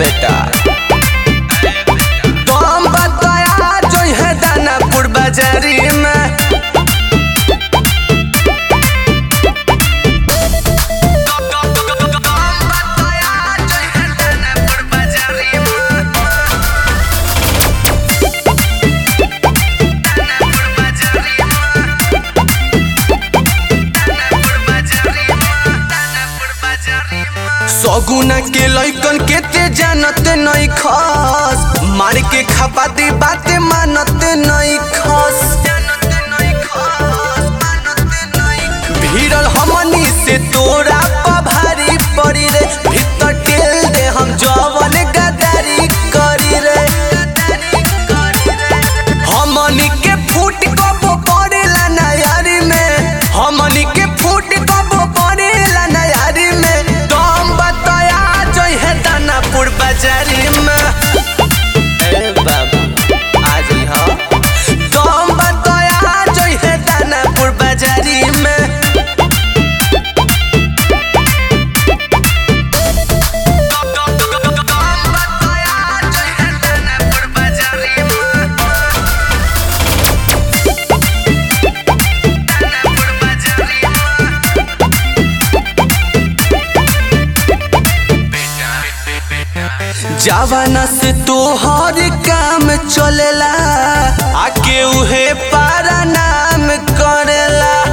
बेटा तुम बताया जो है दानापुर बाजारी में सगुना के लइकन के ते जानते नहीं खस मार के खपाती बाते मानते नहीं खस भीड़ल हमनी से तोरा पर भारी पड़ी रे भीतर टेल दे हम जवन गदारी करी रे हमनी के फूट कबो पड़ेला नयारी में हमनी के फूट कबो पड़ेला नयारी में दम बताया जो है दानापुर बाजारी में ए बाबू आज ही हाँ दम बताया जो है दानापुर बाजारी में जवाना से तोहर काम चलेला आके उहे पारा नाम करेला